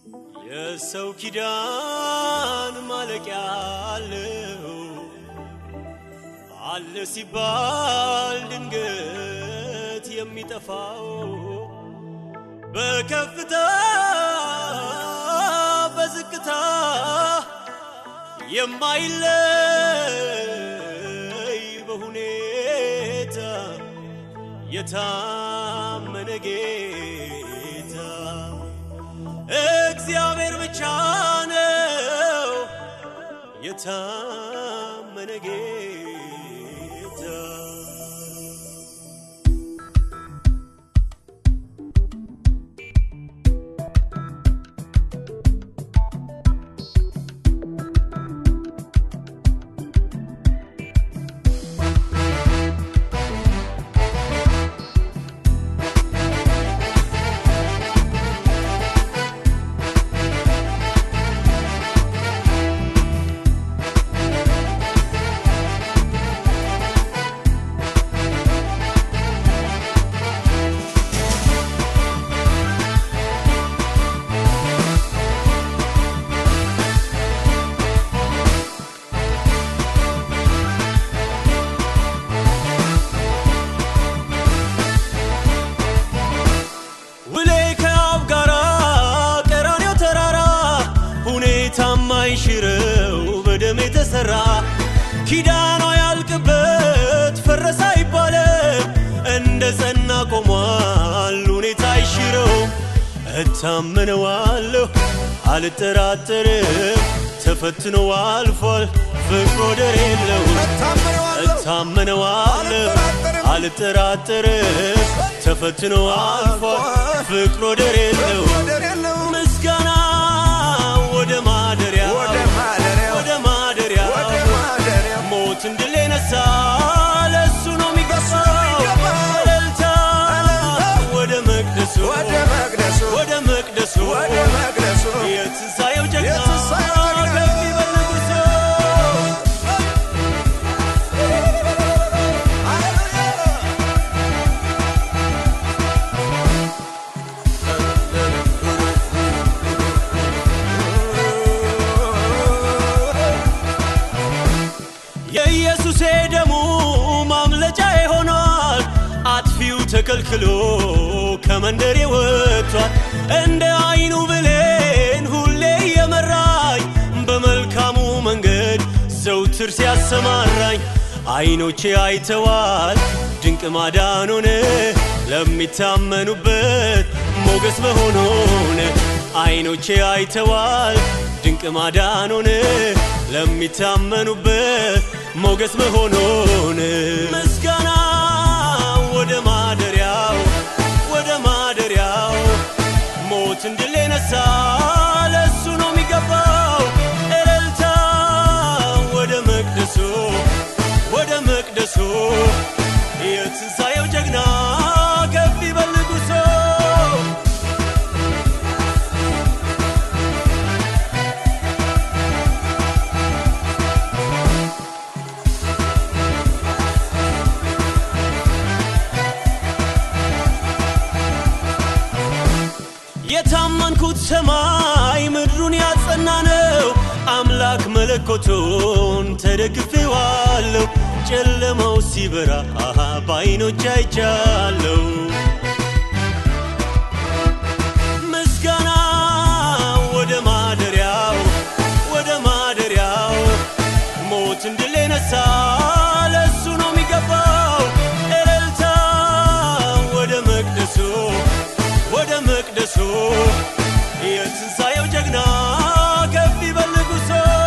የሰው ኪዳን ማለቂያ አለው አለ ሲባል ድንገት የሚጠፋው በከፍታ በዝቅታ የማይለይ በሁኔታ የታመነ ጌታ እግዚአብሔር ብቻ ነው የታመነ ጌታ። ውሌ ከአብ ጋራ ቀራንዮ ተራራ ሁኔታ ማይሽረው በደም የተሰራ ኪዳኗ ያልቅበት ፈረሰ አይባልም እንደ ጸና ቆሟል ሁኔታ አይሽረውም እታመነዋለሁ አልጠራጠርም ተፈትኖ አልፏል ፍቅር ወደር የለውም እታመነዋለሁ አልጠራጠርም ተፈትኖ አልፏል ፍቅር ወደር የለውም ምስጋና ወደ ማደሪያ ወደ ማደሪያ ሞትን ድል የነሳ ለእሱ ነው የሚገባው እልልታ ወደ መቅደሱ ወደ መቅደሱ የትንሣኤው ጀግና ከፍ ይበል ንጉሡ። የኢየሱሴ ደሙ ማምለጫ ሆኗል። አጥፊው ተከልክሎ ከመንደሬ ወጥቷል። እንደ አይኑ ብሌን ሁሌ እየመራኝ በመልካሙ መንገድ ዘውትር ሲያሰማራኝ አይኖቼ አይተዋል ድንቅ ማዳኑን ለሚታመኑበት ሞገስ መሆኑን አይኖቼ አይተዋል ድንቅ ማዳኑን ለሚታመኑበት ሞገስ መሆኑን ምስጋና ወደ ማደሪያው ወደ ማደሪያው ሞትን ድል የነሳ ለእሱ ነው የሚገባው እልልታ ወደ መቅደሱ ወደ መቅደሱ የትንሣኤው ጀግና ከፍ ይበል ንጉሡ። የታመንኩት ሰማይ ምድሩን ያጸና ነው። አምላክ መለኮቱን ተደግፌዋለሁ። ጨለማው ሲበራ አሃ በዓይኖች አይቻለሁ። ምስጋና ወደ ማደሪያው ወደ ማደሪያው ሞትን ድል የነሳ ለእሱ ነው የሚገባው እልልታ ወደ መቅደሱ ወደ መቅደሱ የትንሣኤው ጀግና ከፍ ይበል ንጉሡ።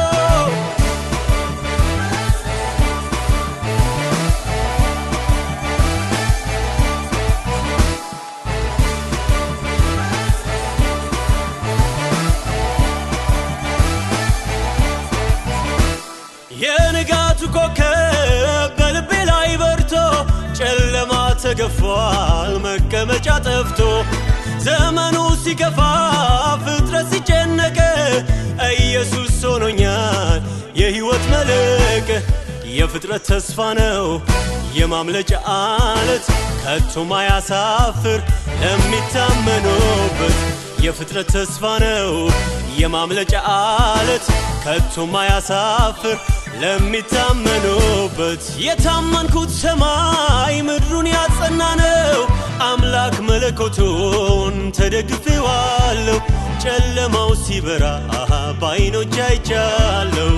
የንጋቱ ኮከብ በልቤ ላይ በርቶ ጨለማ ተገፏል መቀመጫ ጠፍቶ ዘመኑ ሲከፋ ፍጥረት ሲጨነቅ ኢየሱስ ሆኖኛል የሕይወት መልሕቅ የፍጥረት ተስፋ ነው የማምለጫ አለት ከቶ ማያሳፍር ለሚታመኑበት የፍጥረት ተስፋ ነው የማምለጫ አለት ከቶም አያሳፍር ለሚታመኑበት የታመንኩት ሰማይ ምድሩን ያጸና ነው አምላክ መለኮቱን ተደግፌዋለሁ ጨለማው ሲበራ በዓይኖች አይቻለሁ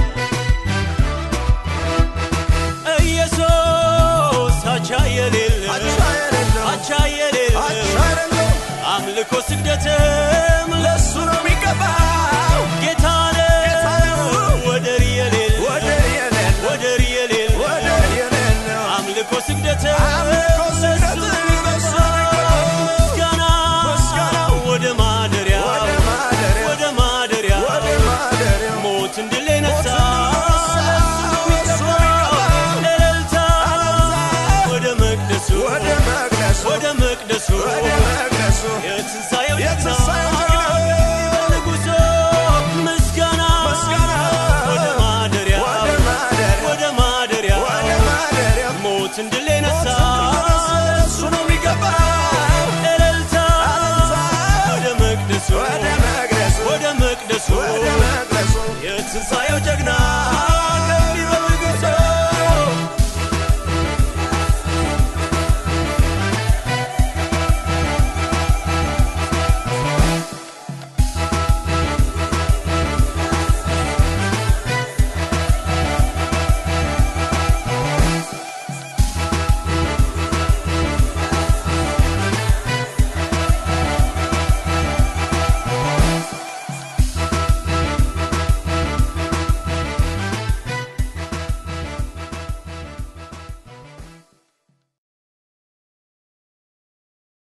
ኢየሱስ አቻ የሌለ አቻ የሌለ አምልኮ ስግደትም ለሱ ነው የሚገባው ጌታ ነው ወደር የሌለ ወደር የሌለው ወደር የሌለ ወደር የሌለው አምልኮ ስግደትም አምልኮ ስግደትም ለሱ ነው የሚገባው። ምስጋና ምስጋና ወደ ማደሪያ ወደ ማደሪያው ወደ ማደሪያ ወደ ማደሪያው ሞትን ድል ነሳ ሞትን ድል ነሳ፣ ለሱ ነው የሚገባው። እልልታ እልልታ ወደ መቅደሱ ወደ መቅደሱ ወደ መቅደሱ ወደ መቅደሱ የትንሣኤው የትንሣኤው ጀግና ንጉሶ ምስጋና ምስጋና ወደ ማደሪያ ወደ ማደሪያው ወደ ማደሪያ ወደ ማደሪያው ሞትን ድል ነሳ ለሱ ነው የሚገባው። እልልታ እልልታ ወደ መቅደሱ ወደ መቅደሱ ወደ መቅደሱ ወደ መቅደሱ የትንሣኤው